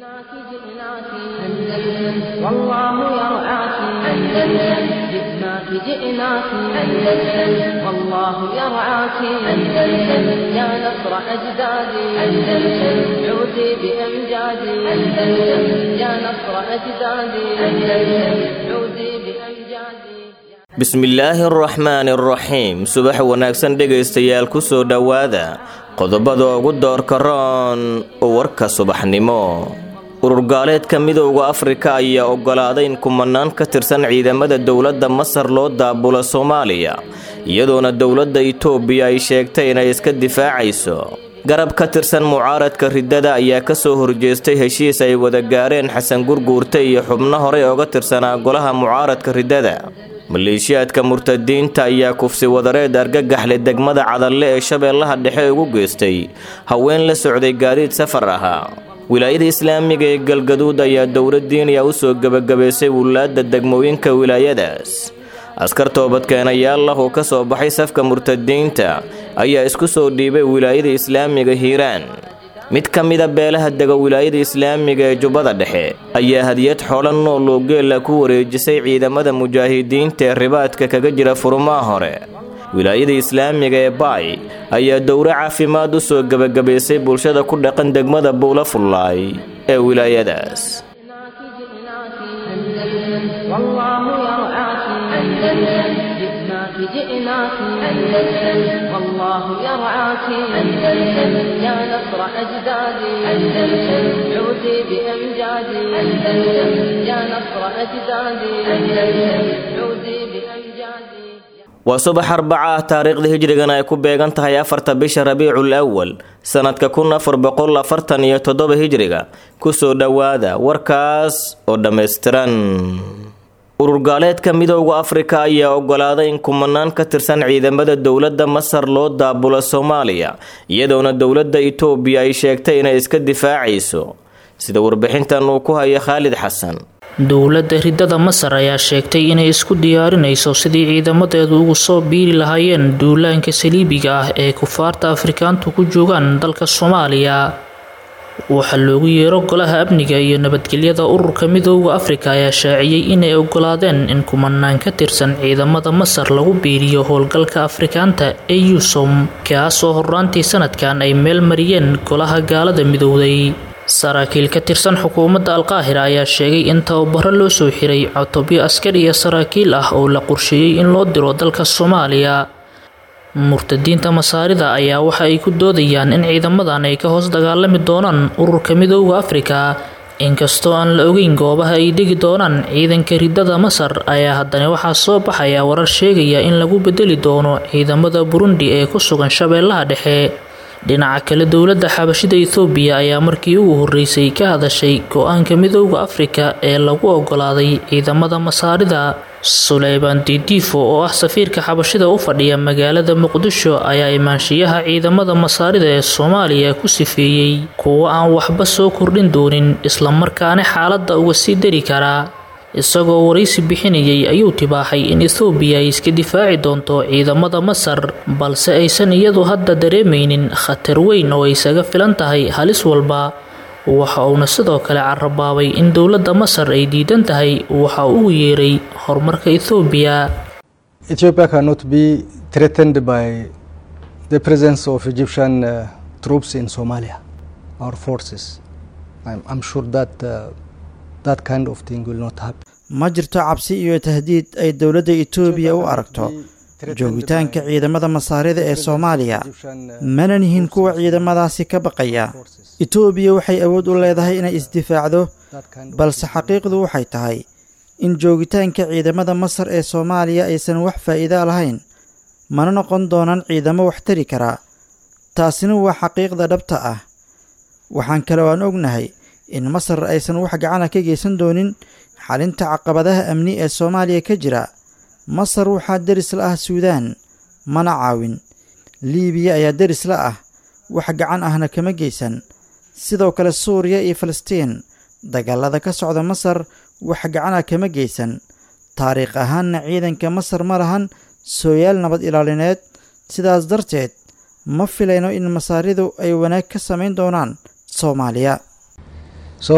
جئناك جئناك أندلس والله يرعاك أندلس جئناك جئناك أندلس والله يرعاك أندلس يا نصر أجدادي أندلس عودي بأمجادي أندلس يا نصر أجدادي أندلس عودي بأمجادي bismillaahi araxmaani araxiim subax wanaagsan dhegaystayaal ku soo dhowaada qodobada ugu doorka roon warka subaxnimo ururgaaleedka midowda afrika ayaa oggolaaday in kumanaan ka tirsan ciidamada dowladda masar loo daabulo soomaaliya iyadoona dowladda itoobiya ay sheegtay inay iska difaacayso garab ka tirsan mucaaradka riddada ayaa ka soo horjeestay heshiis ay wada gaareen xasan gurguurte iyo xubno horey oga tirsanaa golaha mucaaradka riddada maleeshiyaadka murtadiinta ayaa kufsi wadareed argagaxle degmada cadalle ee shabeellaha dhexe ugu geystay haween la socday gaadiid safar ahaa wilaayada islaamiga ee galgaduud ayaa dowladdiiniya u soo gebagabaysay wulaadda degmooyinka wilaayadaas askar toobadkeenayaal ah oo ka soo baxay safka murtadiinta ayaa isku soo dhiibay wilaayada islaamiga hiiraan mid ka mida beelaha dega wilaayada islaamiga ee jubbada dhexe ayaa hadiyad xoolo nool oo geela ku wareejisay ciidamada mujaahidiinta ee ribaadka kaga jira furumaha hore wilaayada islaamiga ee baay ayaa dowro caafimaad u soo gebagabaysay bulshada ku dhaqan degmada buula fullaay ee wilaayadaas جئناك جئناك أندلس والله يرعاك أندلس يا نصر أجدادي أندلس عودي بأمجادي أندلس يا نصر أجدادي أندلس عودي بأمجادي waa subax arbaca ah taariikhda hijrigana ay ku beegan tahay afarta bisha rabiicul awal sanadka kun afar boqol afartan iyo toddoba hijriga kusoo dhowaada warkaas oo dhammaystiran ururgaaleedka midowda afrika ayaa oggolaaday in kumanaan ka tirsan ciidamada dowladda masar loo daabulo soomaaliya iyadoona dowladda itoobiya ay sheegtay inay iska difaacayso sida warbixintan uu ku haya khaalid xasan dowladda riddada masar ayaa sheegtay inay isku diyaarinayso sidii ciidamadeedu ugu soo biiri lahaayeen duulaanka saliibiga ah ee kufaarta afrikaantu ku joogaan dalka soomaaliya waxaa loogu yeero golaha amniga iyo nabadgelyada ururka midooda afrika ayaa shaaciyey inay ogolaadeen in kumanaan ka tirsan ciidamada masar lagu biiriyo howlgalka afrikaanta ee yusom kaasoo horraantii sanadkan ay meel mariyeen golaha gaalada midowday saraakiil ka tirsan xukuumadda alqaahira ayaa sheegay in tababaro loo soo xiray cotobyo askar iyo saraakiil ah oo la qorsheeyey in loo diro dalka soomaaliya murtadiinta masaarida ayaa waxa ay ku doodayaan in ciidamadan ay ka hoos dagaalami doonaan ururka midooda afrika inkastoo aan la ogeyn goobaha ay degi doonaan ciidanka riddada masar ayaa haddana waxaa soo baxaya warar sheegaya in lagu bedeli doono ciidamada burundi ee ku sugan shabeellaha dhexe dhinaca kale dowladda xabashida ethoobiya ayaa markii ugu horreysay ka hadashay go-aanka midooda afrika ee lagu ogolaaday ciidamada masaarida suleyban didiifo oo ah safiirka xabashida u fadhiya magaalada muqdisho ayaa imaanshiyaha ciidamada masaarida ee soomaaliya ku sifeeyey kuwo aan waxba soo kordhin doonin islamarkaana xaaladda uga sii dari karaa isagoo waraysi bixinayay ayuu tibaaxay in ethoobiya ay iska difaaci doonto ciidamada masar balse aysan iyadu hadda dareemaynin khatar weyn oo ay isaga filan tahay halis walba waxa uuna sidoo kale carabaabay in dowladda masar ay diidan tahay waxa uu yeeray horumarka ethoobiya Ethiopia cannot be threatened by the presence of Egyptian uh, troops in Somalia, our forces. I'm, I'm sure that uh, that kind of thing will not happen. ma jirto cabsi iyo tahdiid ay dowladda etoobiya u aragto joogitaanka ciidamada masaarida ee soomaaliya mana nihin kuwa ciidamadaasi ka baqaya etoobiya waxay awood u leedahay inay isdifaacdo balse xaqiiqdu waxay tahay in joogitaanka ciidamada masar ee soomaaliya aysan wax faa'iida lahayn mana noqon doonaan ciidamo wax tari karaa taasina waa xaqiiqda dhabta ah waxaan kale oo aan ognahay in masar aysan wax gacana ka geysan doonin xalinta caqabadaha amni ee soomaaliya ka jira masar waxaa deris la ah suudaan mana caawin liibiya ayaa deris la ah wax gacan ahna kama geysan sidoo kale suuriya iyo falastiin dagaalada ka socda masar wax gacana kama geysan taariikh ahaanna ciidanka masar ma lahan sooyaal nabad ilaalineed sidaas darteed ma filayno in masaaridu ay wanaag ka samayn doonaan soomaaliya So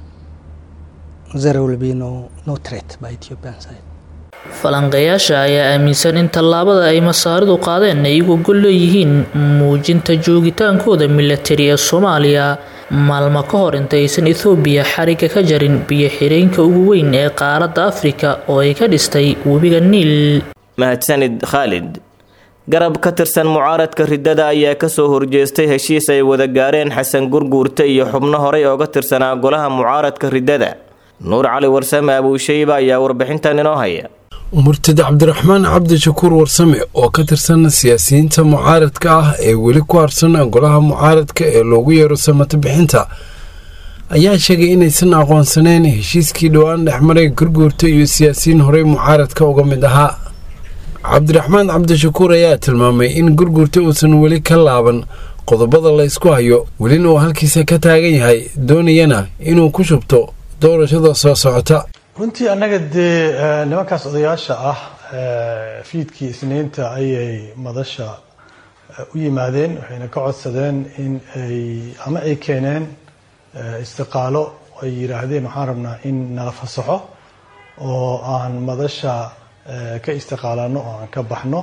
there will be no, no threat by Ethiopian side. falanqeeyaasha ayaa aaminsan in tallaabada ay masaaridu qaadeen ay uga gol leeyihiin muujinta joogitaankooda milatari ee soomaaliya maalmo ka hor intaysan ethoobiya xariga ka jarin biyo xireenka ugu weyn ee qaaradda afrika oo ay ka dhistay webiga niil mahadsanid khaalid garab ka tirsan mucaaradka riddada ayaa kasoo horjeestay heshiis ay wada gaareen xasan gurguurta iyo xubno horey ooga tirsanaa golaha mucaaradka riddada nuur cali warsame abuushayba ayaa warbixintan inoo haya murtad cabdiraxmaan cabdishakuur warsame oo ka tirsan siyaasiyiinta mucaaradka ah ee weli ku harsan golaha mucaaradka ee loogu yeero samato bixinta ayaa sheegay inaysan aqoonsaneyn heshiiskii dhowaan dhexmaray gurguurta iyo siyaasiyiin horey mucaaradka uga mid ahaa cabdiraxmaan cabdishakuur ayaa tilmaamay in gurguurta uusan weli ka laaban qodobada la ysku hayo welina uu halkiisa ka taagan yahay doonayana inuu ku shubto doorashada soo socota runtii annaga dee nimankaas odayaasha ah fiidkii isniinta ayay madasha u yimaadeen waxayna ka codsadeen in ay ama ay keeneen istiqaalo ay yidhaahdeen waxaan rabnaa in nala fasaxo oo aan madasha ka istiqaalano oo aan ka baxno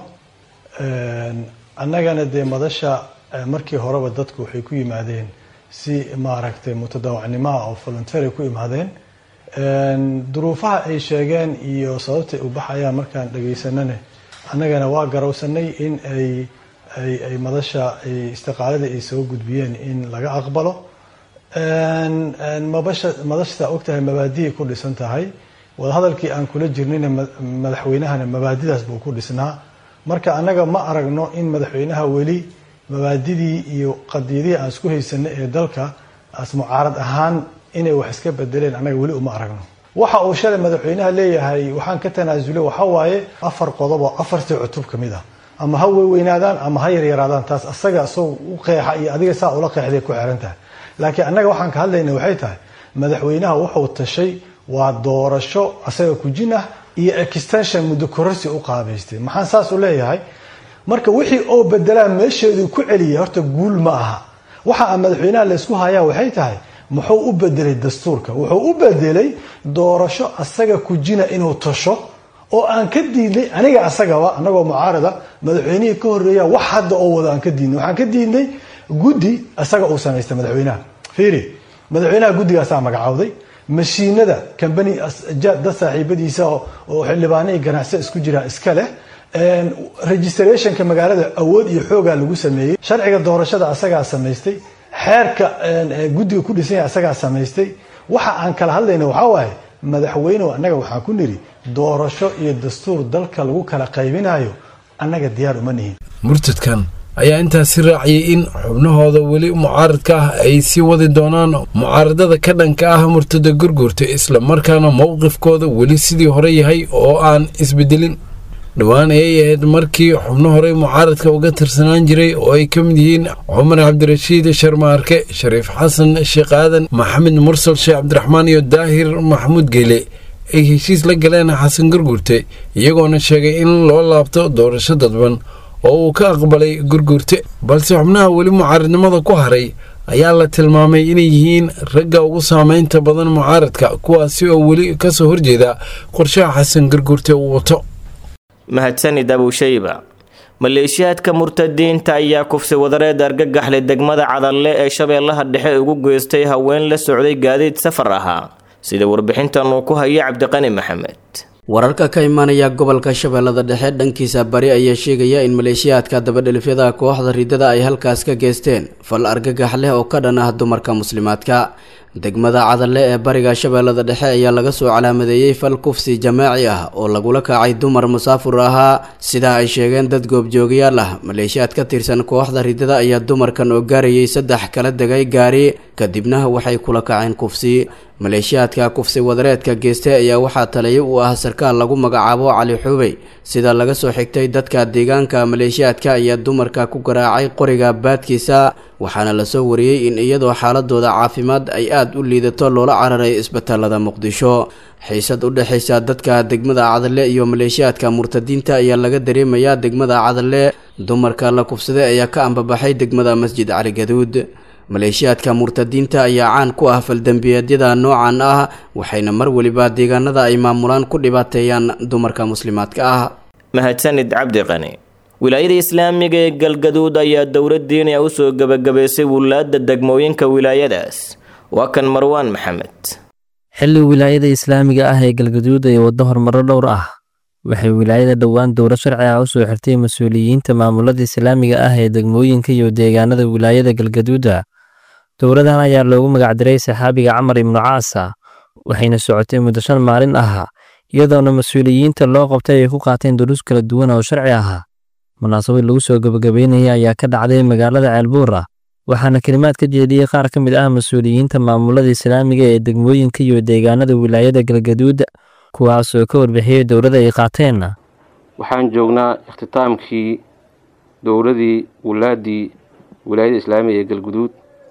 annagana dee madasha markii horeba dadku waxay ku yimaadeen si maaragtay mutadawacnimoa oo voluntary ku imaadeen duruufaha ay sheegeen iyo sababtay u baxayaan markaan dhagaysanane annagana waa garowsanay in ay ay ay madasha ay istiqaalada ay soo gudbiyeen in laga aqbalo mabasha madashtaa ogtahay mabaadiay ku dhisan tahay wadahadalkii aan kula jirnayna madaxweynahana mabaadidaas buu ku dhisnaa marka annaga ma aragno in madaxweynaha weli mabaadidii iyo qadiyadihii aan isku haysanay ee dalka as mucaarad ahaan inay wax iska bedeleen annaga weli uma aragno waxa uu shalay madaxweynaha leeyahay waxaan ka tanaasulay waxa waaye afar qodob oo afartii cutub ka mid ah ama ha weyweynaadaan ama ha yaryaraadaan taas asaga isagoo u qeexa iyo adiga saa ula qeexday ku xiran tahay laakiin annaga waxaan ka hadlayna waxay tahay madaxweynaha wuxuu tashay waa doorasho asaga kujin ah iyo extension muddo kororsi u qaabaystay maxaan saas u leeyahay marka wixii oo bedelaa meesheeduu ku celiyay horta guul ma aha waxa aan madaxweynaha laysku hayaa waxay tahay muxuu u bedelay dastuurka wuxuu u bedelay doorasho asaga kujina inuu tasho oo aan ka diidnay aniga asagaba anagoo mucaarada madaxweynihii ka horeeya wax hadda oo wada aan ka diidnay waxaan ka diidnay guddi isaga uu samaystay madaxweynaha fiiri madaxweynaha guddigaasaa magacowday mashiinada combany dad saaxiibadiisa oo xildhibaano iyo ganacsi isku jira iska leh registrationka magaalada awood iyo xoogaa lagu sameeyey sharciga doorashada asagaa samaystay xeerka guddiga ku dhisan yahay asagaa samaystay waxa aan kala hadlayna waxaa waaye madaxweynehu annaga waxaan ku nidhi doorasho iyo dastuur dalka lagu kala qaybinayo annaga diyaar uma nihin murtadkan ayaa intaasi raaciyay in xubnahooda weli mucaaradka ah ay sii wadi doonaan mucaaradada ka dhanka ah murtada gurgurta isla markaana mowqifkooda weli sidii hore yahay oo aan isbedelin dhowaan ayay ahayd markii xubno horey mucaaradka uga tirsanaan jiray oo ay ka mid yihiin cumar cabdirashiid sharmaarke shariif xasan sheekh aadan maxamed mursal sheekh cabdiraxmaan iyo daahir maxamuud geyle ay heshiis la galeen xasan gurgurte iyagoona sheegay in loo laabto doorasho dadban oo uu ka aqbalay gurgurte balse xubnaha weli mucaaradnimada ku haray ayaa la tilmaamay inay yihiin ragga ugu saameynta badan mucaaradka kuwaasi oo weli kasoo horjeeda qorshaha xasan gurgurte uu wato mahadsanid abuushayba maleeshiyaadka murtadiinta ayaa kufsi wadareed argagaxlay degmada cadalle ee shabeellaha dhexe ugu geystay haween la socday gaadiid safar ahaa sida warbixintan uu ku haya cabdiqani maxamed wararka ka imaanaya gobolka shabeellada dhexe dhankiisa bari ayaa sheegaya in maleeshiyaadka dabadhelifyada kooxda ridada ay halkaas ka geysteen fal argagax leh oo ka dhan ah dumarka muslimaadka degmada cadalle ee bariga shabeellada dhexe ayaa laga soo calaamadeeyey fal kufsi jamaaci ah oo lagula kacay dumar musaafur ahaa sidaa ay sheegeen dad goobjoogayaal ah maleeshiyaad ka tirsan kooxda ridada ayaa dumarkan oo gaarayay saddex kala degay gaari kadibna waxay kula kaceen kufsi maleeshiyaadka kufsi wadareedka geystay ayaa waxaa taliya u ah sarkaal lagu magacaabo cali xubey sida laga soo xigtay dadka deegaanka maleeshiyaadka ayaa dumarka ku garaacay qoriga baadkiisa waxaana lasoo wariyey in iyadoo xaaladooda caafimaad ay aada u liidato loola cararay isbitaalada muqdisho xiisad u dhexaysa dadka degmada cadalle iyo maleeshiyaadka murtadiinta ayaa laga dareemayaa degmada cadalle dumarka la kufsaday ayaa ka ambabaxay degmada masjid cali gaduud maleeshiyaadka murtadiinta ayaa caan ku ah faldembiyeedyada noocan ah waxayna mar weliba deegaanada ay maamulaan ku dhibaateeyaan dumarka muslimaadka ah mahadsanid cabdi qani wilaayada islaamiga ee galgaduud ayaa dowlad diiniya usoo gebagabaysay wulaadda degmooyinka wilaayadaas waa kan marwaan maxamed xilli wilaayada islaamiga ah ee galgaduud ay waddo horumaro dhowr ah waxay wilaayada dhowaan dowlad sharci ah usoo xirtay mas-uuliyiinta maamulada islaamiga ah ee degmooyinka iyo deegaanada wilaayada galgaduuda dowladan ayaa loogu magacdiray saxaabiga camar ibnu caasa waxayna socotay muddo shan maalin ah iyadoona mas-uuliyiinta loo qabtay ay ku qaateen duruus kala duwan oo sharci ah munaasabad lagu soo gebagabeynaya ayaa ka dhacday magaalada ceelbuura waxaana kelimaad ka jeediyey qaar ka mid ah mas-uuliyiinta maamulada islaamiga ee degmooyinka iyo deegaanada wilaayada galgaduud kuwaasoo ka warbixiyey dowladda ay qaateen waxaan joognaa ikhtitaamkii dowladii wulaadii wilaayada islaamiga ee galguduud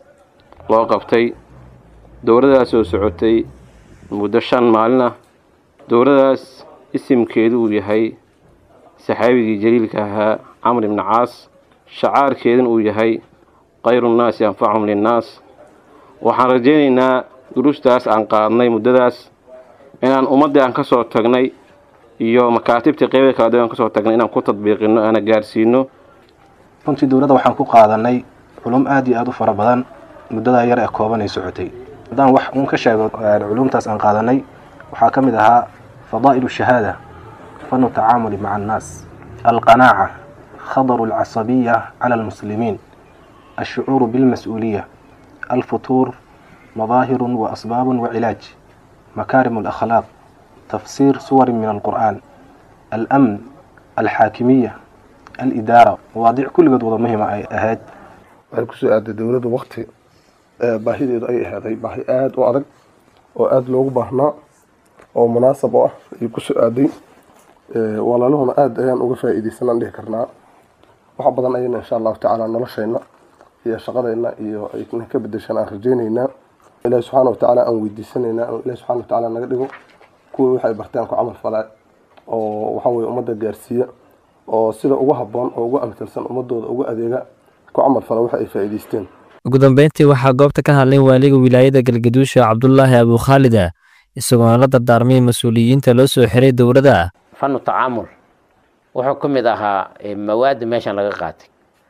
loo qabtay dowladaas oo socotay muddo shan maalin ah dowladaas isimkeedu uu yahay saxaabigii jaliilka ahaa camr ibni caas shacaarkeeduna uu yahay khayru nnaasi anfachum linnaas waxaan rajaynaynaa duruustaas aan qaadnay muddadaas inaan ummaddii aan ka soo tagnay iyo makaatibtii qeybada kala duwan aan kasoo tagnay inaan ku tadbiiqino aana gaarsiino runtii dowladda waxaan ku qaadanay culum aad iyo aada u fara badan muddadaa yar ee kooban ay socotay haddaan wax uun ka sheego culumtaas aan qaadanay waxaa ka mid ahaa fadaa'ilu shahaada fanu tacaamuli maca annaas alqanaaca khadaru alcasabiya cala almuslimiin alshucuuru bilmas-uuliya alfutuur madaahirun wa asbaabun wa cilaaj makaarim alakhlaaq tafsiir suwarin min alqur'aan almn alxaakimiya alidaara mawaadiic kulligood wada muhima ay ahayd waxay kusoo aaday dowladda wakti baahideedu ay ahaaday baahi aada u adag oo aada loogu baahnaa oo munaasab oo ah ayay kusoo aaday walaaluhuna aada ayaan uga faa-iideysanaan dhihi karnaa wax badan ayayna insha allahu tacaala noloshayna iyo shaqadayna iyo ayna ka bedeshaan aan rajaynaynaa ilaahi subxaana watacaala aan weydiisanaynaa ilahi subxana watacaala naga dhigo kuwii waxay barteen ku camal falaa oo waxa weye ummadda gaarsiiya oo sida ugu habboon oo ugu amtalsan ummadooda ugu adeega ku camal fala waxa ay faa'iideysteen ugu dambeyntii waxaa goobta ka hadlay waaliga wilaayada galgaduusha cabdulaahi abukhaalida isagoona la dardaarmay mas-uuliyiinta loo soo xiray dowladda fanu tacaamul wuxuu ka mid ahaa mawaadda meeshan laga qaatay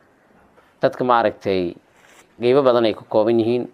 dadka maaragtay qeybo badan ay ka kooban yihiin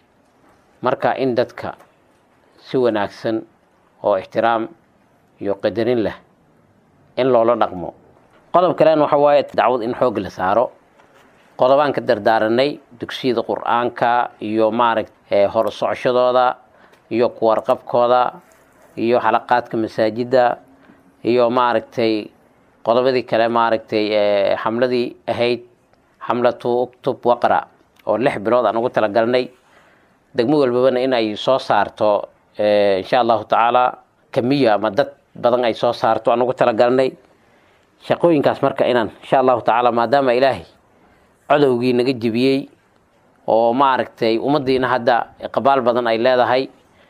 marka in dadka si wanaagsan oo ixtiraam iyo qadarin leh in loola dhaqmo qodob kalena waxa waaye dacwad in xoog la saaro qodobaan ka dardaaranay dugsiyada qur-aanka iyo maaragta hor socoshadooda iyo kuwarqabkooda iyo xalaqaadka masaajidda iyo maaragtay qodobadii kale maaragtay xamladii ahayd xamlatu uktub waqra oo lix bilood aan ugu talagalnay degmo walbabana in ay soo saarto insha allahu tacaala kamiya ama dad badan ay soo saarto aan ugu talagalnay shaqooyinkaas marka inaan insha allahu tacaala maadaama ilaahay codowgii naga jebiyey oo maaragtay ummaddiina hadda qabaal badan ay leedahay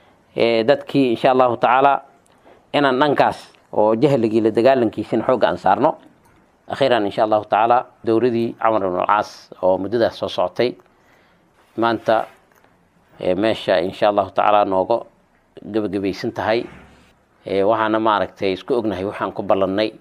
dadkii insha allahu tacaala inaan dhankaas oo jahligii la dagaalankiisina xoogga aan saarno akhiiran insha allahu tacaala dowladii camar ibn alcaas oo muddadaas soo socotay maanta meesha insha allahu tacaala nooga gebagabaysan tahay waxaana maaragtay isku ognahay waxaan ku ballannay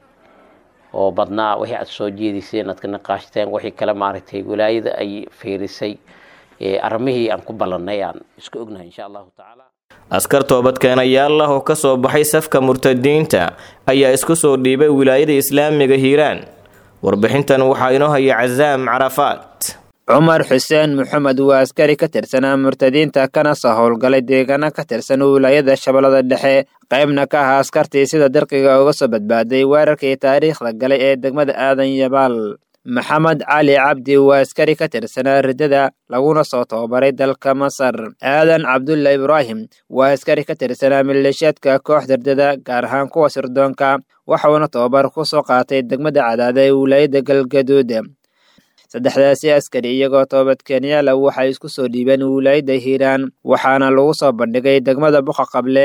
oo badnaa wixii aad soo jeediseen aad ka naqaashteen wixii kale maaragtay walaayada ay fiirisay arrimihii aan ku ballannay aan isku ognahay insha allahu tacaala askar toobadkeenayaal ah oo ka soo baxay safka murtadiinta ayaa isku soo dhiibay wilaayada islaamiga hiiraan warbixintan waxaa inoo haya casaam carafaad cumar xuseen maxamed waa askari ka tirsanaa murtadiinta kana soo howlgalay deegaano ka tirsan wilaayada shabeellada dhexe qaybna ka ahaa askartii sida dirqiga uga soo badbaaday weerarkii taariikhda galay ee degmada aadan yabaal maxamed cali cabdi waa askari ka tirsanaa riddada laguna soo tababaray dalka masar aadan cabdulla ibraahim waa askari ka tirsanaa maleeshiyaadka kooxda riddada gaar ahaan kuwa sirdoonka waxuuna tababar ku soo qaatay degmada cadaada ee wilaayada galgaduud saddexdaasi askari iyagoo toobadkeenyaal ah waxay isku soo dhiibeen wilaayada hiiraan waxaana lagu soo bandhigay degmada buqa qable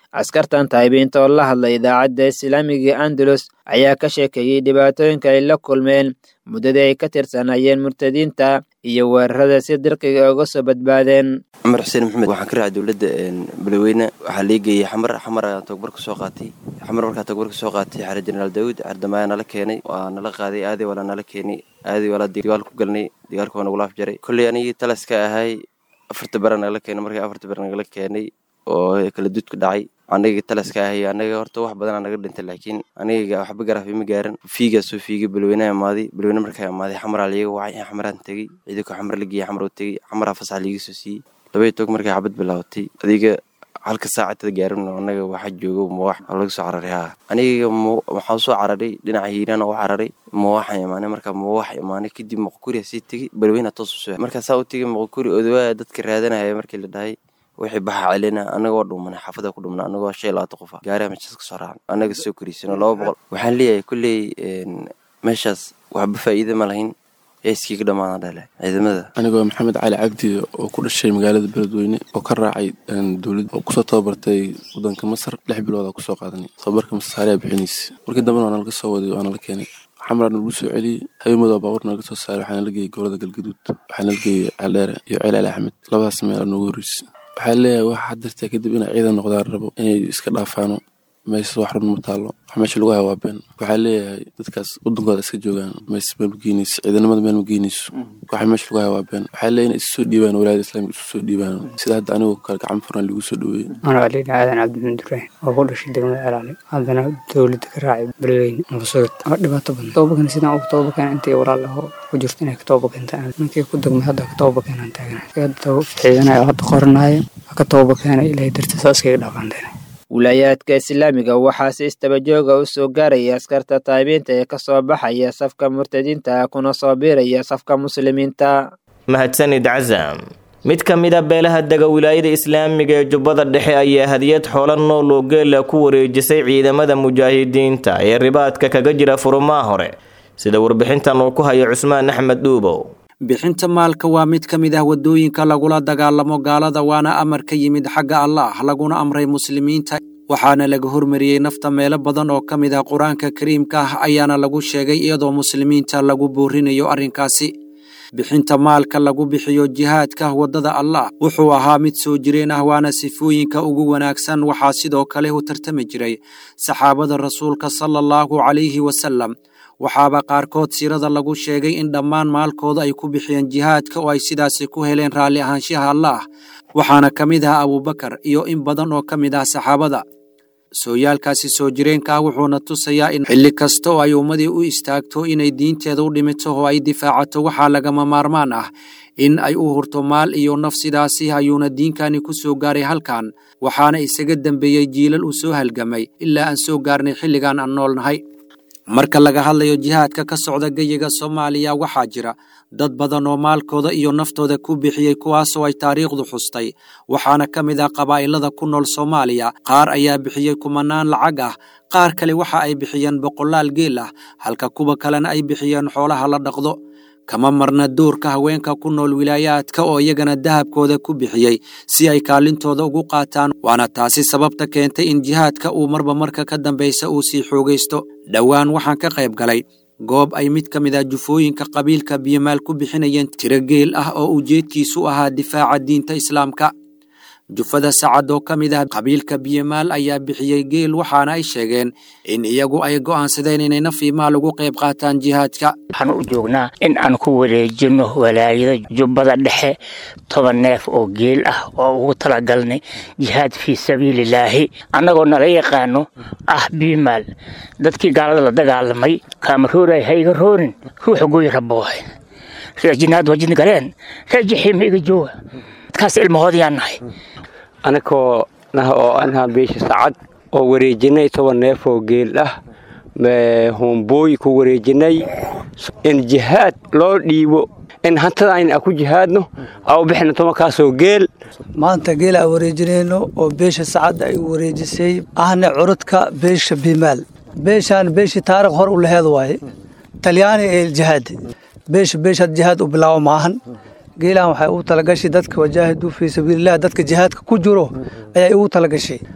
askartan taayibiinta oo la hadlay idaacadda islaamiga andalus ayaa ka sheekeeyey dhibaatooyinka ay la kulmeen muddadii ay ka tirsanayeen murtadiinta iyo weerarada si dirqiga uga soo badbaadeen cumar xuseen maxamed waxaan ka raacay dowladda balweyne waxaa lii geeyey xamar xamar ayaan tababar ka soo qaatay xamar markaa tababar ka soo qaatay xare jenaraal daawud cardamaayaa nala keenay waa nala qaaday aaday walaa nala keenay aaday walaa digaal ku galnay digaalka waa nagu laaf jaray kolley anigii talaska ahay afarta bara nagala keenay markii afarta bara nagala keenay oo kala dudka dhacay aniga talaska ahay anaga horta wax badanaa naga dhintay laakiin aniga waxba garaaf ima gaaran fiigaa soo fiigay balweynaha imaaday balweyne markaa imaaday xamaraa liiga wacay xamaraan tegey ciidanka xamar la geeyey xamar oo tegey xamaraa fasax liiga soo siiyey labaiy toog markay xabad bilaabatay adiga halka saacatada gaarin anaga waxa joogo mawax laga soo cararay haa aniga waxaan soo cararay dhinaca hiiraan u cararay mawaxaan imaanay markaa mawax imaanay kadib moqokuri sii tegey balweyna toos u soo markaa saa u tegey moqokuri odawaa dadka raadanaya markii la dhahay wixii baxa celina anagoo dhumanay xaafada ku dhumna anagoo shan iyo labaatan qofa gaariha meeshaas ka soo raacan anaga soo koriisano laba boqol waxaan leeyahay kolley meeshaas waxba faa'iida ma lahayn iskii ka dhamaadaan dhale ciidamada anigoo maxamed cali cabdi oo ku dhashay magaalada beledweyne oo ka raacay dowlad oo kusoo tababartay wadanka masar lix bilooda kusoo qaadanay tababarka masaariya bixinaysa markii dambena waa nalaga soo waday waa nala keenay xamraa nagu soo celiyey habeenmadoo baabuur naga soo saaray waxaa nala geeyey gobolada galgaduud waxaa nala geeyey caldheere iyo ceel ali axmed labadaas meel noogu horreysay waxaa leeyahay waxa hadirtaa kadib inay ciidan noqdaan rabo inay iska dhaafaano meesha wax run ma taalo wax meesha lagu hayaa waa been waxaa leeyahay dadkaas wadankooda iska joogaan mees meel ma geynayso ciidanimada meel ma geynayso waxa meesha lagu hayaa waa been waxaa leeyahay inay isu soo dhiibaan walaayada islaamika isu soo dhiibaan sida hadda anigoo kale gacan furan lagu soo dhaweeyey anoo aliin aadan cabdimaxmed ibraahim oo ku dhashay degmada celaali haddana dowladda ka raacay beledweyne nabasugid waa dhibaato badan tobabakan sidaan ugu tobabakan intii walaal aho ku jirto inay ka tobabakentaan ninkii ku degmay hadda ka tobabakenaan taagana hadda ciidanaya hadda qoranaya ka tobabakeena ilaahay dartiis saa iskaga dhaqaanteen wilaayaadka islaamiga waxaa si istabajooga u soo gaaraya askarta taayibiinta ee ka soo baxaya safka murtadiinta kuna soo biiraya safka muslimiinta mahadsanid casam mid ka mid a beelaha dega wilaayada islaamiga ee jubbada dhexe ayaa hadiyad xoola nool oo geela ku wareejisay ciidamada mujaahidiinta ee ribaadka kaga jira furumaha hore sida warbixintan uu ku hayo cusmaan axmed dhuubow bixinta maalka waa mid ka mid ah waddooyinka lagula dagaalamo gaalada waana amar ka yimid xagga allah laguna amray muslimiinta waxaana laga hormariyey nafta meelo badan oo ka mid ah qur-aanka kariimka ah ayaana lagu sheegay iyadoo muslimiinta lagu boorinayo arrinkaasi bixinta maalka lagu bixiyo jihaadka waddada allah wuxuu ahaa mid soo jireen ah waana sifooyinka ugu wanaagsan waxaa sidoo kale u tartami jiray saxaabada rasuulka sala allahu calayhi wasalam waxaaba qaarkood siirada lagu sheegay in dhammaan maalkooda ay ku bixiyeen jihaadka oo ay sidaasi ku heleen raalli ahaanshaha allaah waxaana ka mid ah abuubakar iyo in badan oo ka mid ah saxaabada sooyaalkaasi soo jireenka ah wuxuuna tusayaa in xilli kasta oo ay ummadii u istaagto inay diinteeda u dhimito oo ay difaacato waxaa lagama maarmaan ah in ay u hurto maal iyo naf sidaasi ayuuna diinkani ku soo gaaray halkan waxaana isaga dembeeyey jiilal uu soo halgamay ilaa aan soo gaarnay xilligan aan noolnahay marka laga hadlayo jihaadka ka socda geyiga soomaaliya waxaa jira dad badan oo maalkooda iyo naftooda ku bixiyey kuwaasoo ay taariikhdu xustay waxaana ka mid ah qabaa'ilada ku nool soomaaliya qaar ayaa bixiyey kumanaan lacag ah qaar kale waxa ay bixiyeen boqolaal geel ah halka kuwa kalena ay bixiyeen xoolaha la dhaqdo kama marna doorka haweenka ku nool wilaayaadka oo iyagana dahabkooda ku bixiyey si ay kaalintooda ugu qaataan waana taasi sababta keentay in jihaadka uu marba marka ka dambaysa uu sii xoogaysto dhowaan waxaan ka qayb galay goob ay mid ka mid ah jufooyinka qabiilka biyomaal ku bixinayeen tiro geel ah oo ujeedkiisu ahaa difaaca diinta islaamka jufada sacad oo ka mid ah qabiilka biyomaal ayaa bixiyey geel waxaana ay sheegeen in iyagu ay go'aansadeen inay nafii maal ugu qayb qaataan jihaadka waxaan u joognaa in aan ku wareejinno walaayada jubbada dhexe toban neef oo geel ah oo ugu talagalnay jihaad fii sabiililaahi annagoo nala yaqaano ah biimaal dadkii gaalada la dagaalamay kaamarooraya ha iga roorin ruuxa gooyi raboohay reejinaad wajin galeen reejixiima iga jooga dadkaas ilmahoodayaan nahay anakoo nah oo anhaa beesha sacad oo wareejinay toban neef oo geel ah hombooy ku wareejinay in jihaad loo dhiibo in hantada ayna ku jihaadno au bixina tobankaasoo geel maanta geel aan wareejinayno oo beesha sacad ay wareejisay ahna curudka beesha bimaal beeshaan beeshii taarikh hor u laheed waaye talyaani ee jihaad beesha beeshaad jihaad u bilaabo maahan geelaan waxay ugu talagashay dadka wajaahiduu fii sabiililah dadka jihaadka ku jiro ayay ugu talagashay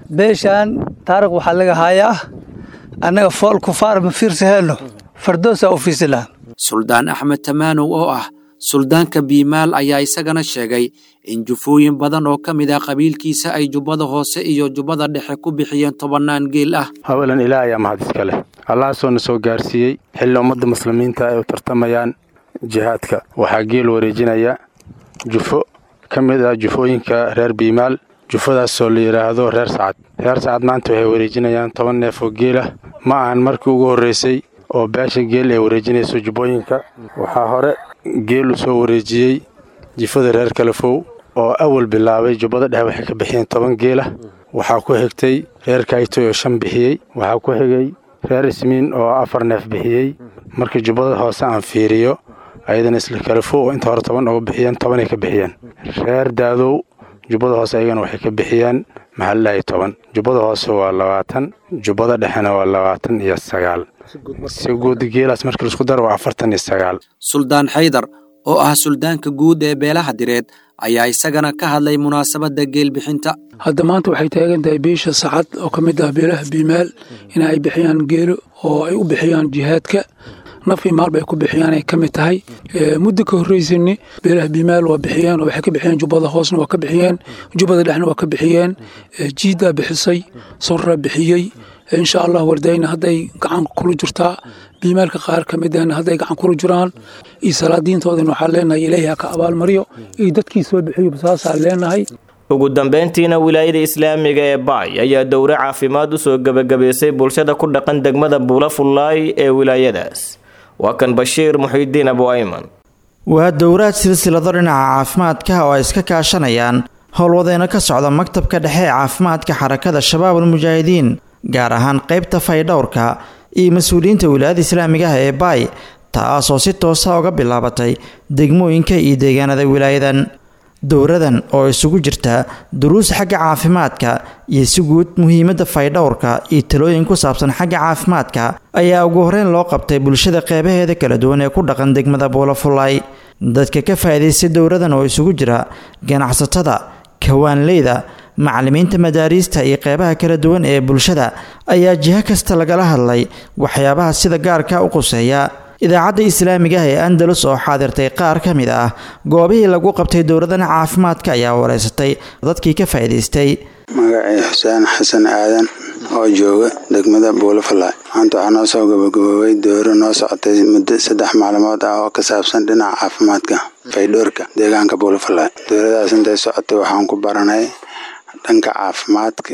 beeshaan taariikh waxaa laga hayaa annaga fool kufaar ma fiirsaheenno fardoosaa u fiirsi lahaa suldaan axmed tamaanow oo ah suldaanka biimaal ayaa isagana sheegay in jufooyin badan oo ka mid ah qabiilkiisa ay jubbada hoose iyo jubbada dhexe ku bixiyeen tobannaan geel ah hawelan ilaah ayaa mahad iska leh allahaasoo na soo gaarsiiyey xilli ummadda muslimiinta ay u tartamayaan jihaadka waxaa geel wareejinaya jufo ka mid ah jufooyinka reer biimaal jufadaasoo la yidhaahdo reer sacad reer sacad maanta waxay wareejinayaan toban neef oo geel ah ma ahan markii ugu horreysay oo beesha geel ay wareejinayso jubbooyinka waxaa hore geel u soo wareejiyey jifada reer kalafow oo awal bilaabay jubbada dhexe waxay ka bixiyeen toban geelah waxaa ku xigtay reer kaytoy oo shan bixiyey waxaa ku xigay reer ismiin oo afar neef bixiyey markii jubbada hoose aan fiiriyo ayadana isla kalafow oo inta hore toban uga bixiyeen tobanay ka bixiyeen reer daadow jubbada hoose ayagana waxay ka bixiyeen maxalilaahi toban jubbada hoose waa labaatan jubbada dhexena waa labaatan iyo sagaal si guud geelaas markii laisku daro waa afartan iyo sagaal suldaan xaydar oo ah suldaanka guud ee beelaha direed ayaa isagana ka hadlay munaasabadda geelbixinta hadda maanta waxay taagan tahay beesha sacad oo ka mid ah beelaha biimaal in ay bixiyaan geelo oo ay u bixiyaan jihaadka naf iyo maalba ay ku bixiyaan ay ka mid tahay muddo ka horreysani beelaha biimaal waa bixiyeen oo waxay ka bixiyeen jubbada hoosna waa ka bixiyeen jubbada dhexna waa ka bixiyeen jiidaa bixisay sorraa bixiyey insha allah wardayna hadday gacan kula jirtaa biimaalka qaar ka mid ahna hadday gacan kula jiraan iyo salaadiintoodana waxaan leenahay ilaahi ha ka abaalmaryo iyo dadkii soo bixiyo saasaan leenahay ugu dambeyntiina wilaayada islaamiga ee baay ayaa dowro caafimaad u soo gebagabaysay bulshada ku dhaqan degmada buula fullaay ee wilaayadaas waa kan bashiir muxiidiin abu ayman waa dowraad silsilado dhinaca caafimaadka oo ay iska kaashanayaan howlwadeeno ka socda maktabka dhexe ee caafimaadka xarakada shabaab almujaahidiin gaar ahaan qaybta faydhowrka iyo mas-uuliyiinta wilaayada islaamiga ah ee baay taasoo si toosa uga bilaabatay degmooyinka iyo deegaanada wilaayadan dowradan oo isugu jirta duruus xagga caafimaadka iyo si guud muhiimadda faydhowrka iyo talooyin ku saabsan xagga caafimaadka ayaa ugu horeyn loo qabtay bulshada qeybaheeda kala duwan ee ku dhaqan degmada buulafulay dadka ka faa'iidaystay dowradan oo isugu jira ganacsatada kawaanleyda macallimiinta madaariista iyo qeybaha kala duwan ee bulshada ayaa jiho kasta lagala hadlay waxyaabaha sida gaarka u quseeya idaacadda islaamiga ah ee andalus oo xaadirtay qaar ka mid ah goobihii lagu qabtay dowladan caafimaadka ayaa wareysatay dadkii ka faa'iidaystay magacii xuseen xasan aadan oo jooga degmada buulafalay maanta waxaa noo soo gabagaboobay dowro noo socotay muddo saddex maalmood ah oo ka saabsan dhinaca caafimaadka faydhoorka deegaanka buulafalay dowladaas intay socotay waxaan ku baranay dhanka caafimaadka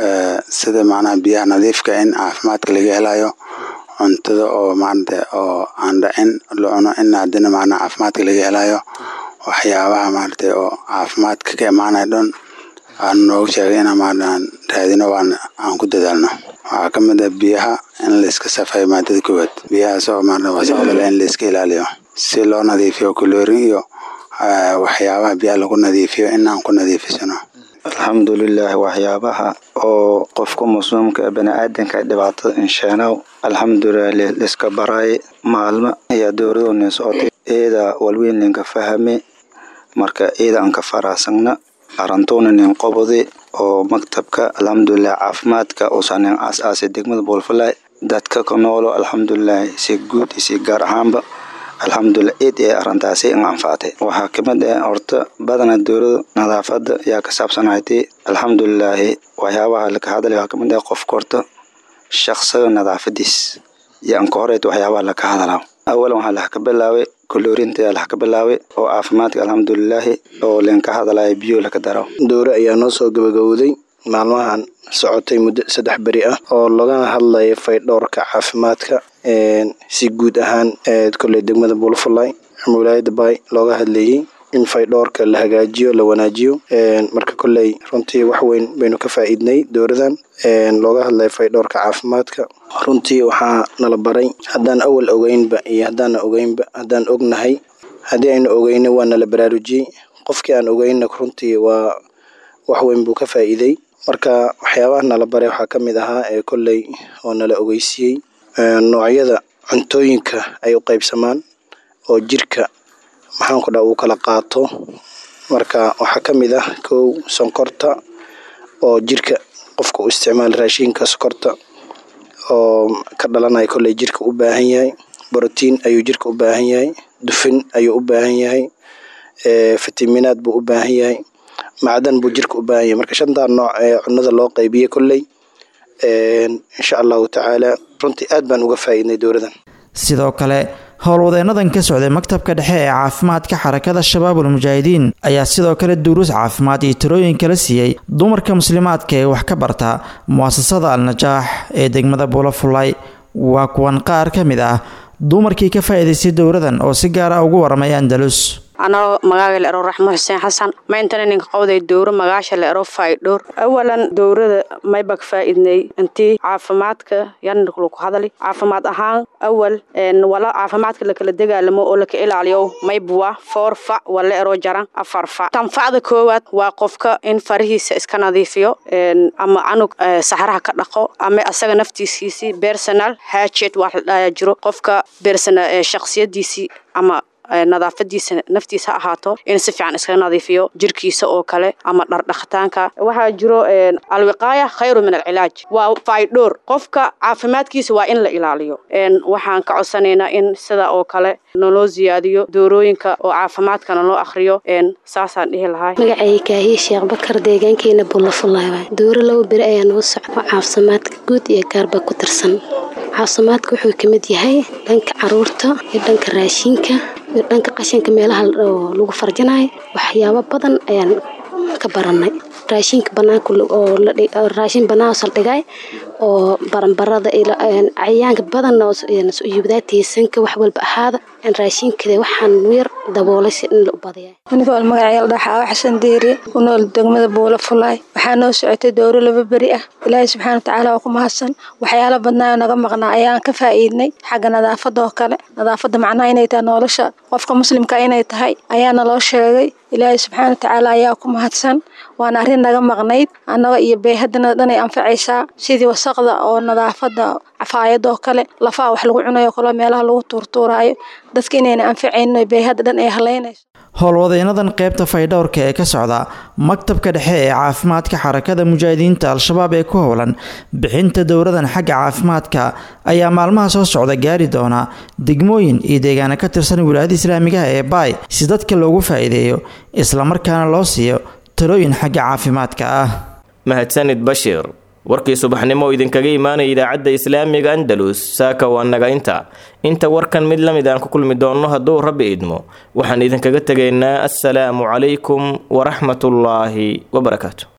sida macnaha biyaha nadiifka in caafimaadka laga helayo cuntada oo maarata oo aan dhacin la cuno in haddana macnaha caafimaadka laga helayo waxyaabaha maarata oo caafimaadka ka imaanaya dhan aan noogu sheegay inaan maarata aan raadino waan aan ku dadaalno waxaa ka mid ah biyaha in layska safeeyo maadada koowaad biyahaas oo maarata wasaqdale in layska ilaaliyo si loo nadiifiyo kuloorin iyo waxyaabaha biyaha lagu nadiifiyo in aan ku nadiifisano alxamdulilah waxyaabaha oo qofka muslimka ee baniaadanka dhibaatada insheenow alxamdulilah liska baraay maalmo ayaa dowladuna socotay eeda walweyn linka fahame marka eeda aan ka faraasagna arantuuna nin qobodi oo maktabka alxamdulilah caafimaadka uusan nin aas-aasay degmada boolfalay dadka ka noolo alxamdulilah si guud iyo si gaar ahaanba alxamdulilah eed ee arintaasi in anfaatay waxaa kamid ah horta badana dowlada nadaafada ayaa ka saabsanaytay alxamdulilaahi waxyaabaha laka hadlay waxaa kamid ah qofka horta shaqsiga nadaafadiis iyo anka horeyta waxyaabaha laka hadlaa awalan waxaa lax ka bilaabay koloorinta lax ka bilaabay oo caafimaadka alxamdulilaahi oo linka hadlaya biyo laka daro dowre ayaa noo soo gabagabowday maalmahan socotay muddo saddex beri ah oo lagana hadlaya faydhowrka caafimaadka si guud ahaan kolley degmada buulafulay ama wilaayada baay looga hadlayey in faydhowrka la hagaajiyo la wanaajiyo marka kolley runtii wax weyn baynu ka faa'iidnay dowladan looga hadlaya faydhowrka caafimaadka runtii waxaa nala baray haddaan awal ogeynba iyo haddaana ogeynba haddaan ognahay haddii aynu ogeyna waa nala baraarujiyey qofkii aan ogeynna runtii waa wax weyn buu ka faa'iiday marka waxyaabaha nala baray waxaa ka mid ahaa ee kolley oo nala ogeysiiyey noocyada cuntooyinka ay u qaybsamaan oo jirka maxaanku dhaa uu kala qaato marka waxaa ka mid ah kow sonkorta oo jirka qofka u isticmaala raashinka sokorta oo ka dhalanaya kolley jirka u baahan yahay borotiin ayuu jirka u baahan yahay dufin ayuu u baahan yahay fitaminaad buu u baahan yahay macdan buu jirka u baahan yahay marka shantaa nooc ee cunada loo qaybiyey kolley insha allahu tacaala runtii aad baan uga faa'iidnay dowladan sidoo kale howlwadeennadan ka socday maktabka dhexe ee caafimaadka xarakada shabaabul mujaahidiin ayaa sidoo kale duruus caafimaad iyo tirooyin kala siiyey dumarka muslimaadka ee wax ka barta mu'asasada al-najaax ee degmada buulafulay waa kuwan qaar ka mid ah dumarkii ka faa'iidaystay dowladan oo si gaar ah ugu waramay andalus anoo magaaga la ero raxmo xuseen xasan maintana ninka qowday dowro magaasha la ero faydhowr awalan dowrada maybag faa'iidnay intii caafimaadka yanlaku hadali caafimaad ahaan awal wala caafimaadka lakala dagaalamo oo laka ilaaliyo maybuwa foor fac wala ero jaran afar fac tan facda koowaad waa qofka in farihiisa iska nadiifiyo ama canug saxraha ka dhaqo ama asaga naftiisiisii personal hajet wax la dhaaya jiro qofka personal shakhsiyadiisii ama nadaafadiisa naftiisa ha ahaato in si fiican iskaga nadiifiyo jirkiisa oo kale ama dhardhaqitaanka waxaa jiro alwiqaaya khayru min alcilaaj waa faydhoor qofka caafimaadkiisa waa in la ilaaliyo waxaan ka codsanaynaa in sida oo kale naloo siyaadiyo doorooyinka oo caafimaadkana loo akhriyo saasaan dhihi lahaa magacay kaahiye sheekh bakar deegaankeena bullafulaaba dooro laba beri ayaa nagu socdo caafimaadka guud iyo gaarba ku tirsan caafimaadka wuxuu ka mid yahay dhanka caruurta iyo dhanka raashinka iyo dhanka qashinka meelaha lagu farjinayo waxyaabo badan ayaan ka baranay raashinka banaanka oo raashin banaan saldhigay oo baranbarada cayayaanka badan yubdaatiisanka wax walba ahaada raashinkada waxaan yar daboolay si in la u badaya anigool magacayaal dhaxaawa xasan deeri ku nool degmada buulo fulaay waxaa noo socotay dowro laba beri ah ilaahay subxaana watacaala waa ku mahadsan waxyaala badnaayo naga maqnaa ayaan ka faa'iidnay xagga nadaafada oo kale nadaafada macnaha inay tahay nolosha qofka muslimka inay tahay ayaana loo sheegay ilaahay subxaana watacaala ayaa ku mahadsan waana arrin naga maqnayd annaga iyo beehadana dhanay anfacaysaa sidii wasaqda oo nadaafada cafaayada oo kale lafaha wax lagu cunayo kaloo meelaha lagu tuurtuuraayo dadka inayna anfacaynin beehada dhan ay halaynayso howlwadeennadan qaybta faydhowrka ee ka socda maktabka dhexe ee caafimaadka xarakada mujaahidiinta al-shabaab ee ku howlan bixinta dowladan xagga caafimaadka ayaa maalmaha soo socda gaari doona degmooyin iyo deegaano ka tirsan wilaayada islaamigaha ee baay si dadka loogu faa'iideeyo islamarkaana loo siiyo talooyin xagga caafimaadka ah mahadsanid bashiir warkii subaxnimo oo idinkaga imaanaya idaacadda islaamiga andalus saaka waa naga inta inta warkan mid la mid aan ku kulmi doonno hadduu rabbi idmo waxaan idinkaga tegaynaa assalaamu calaykum waraxmatullaahi wabarakaatu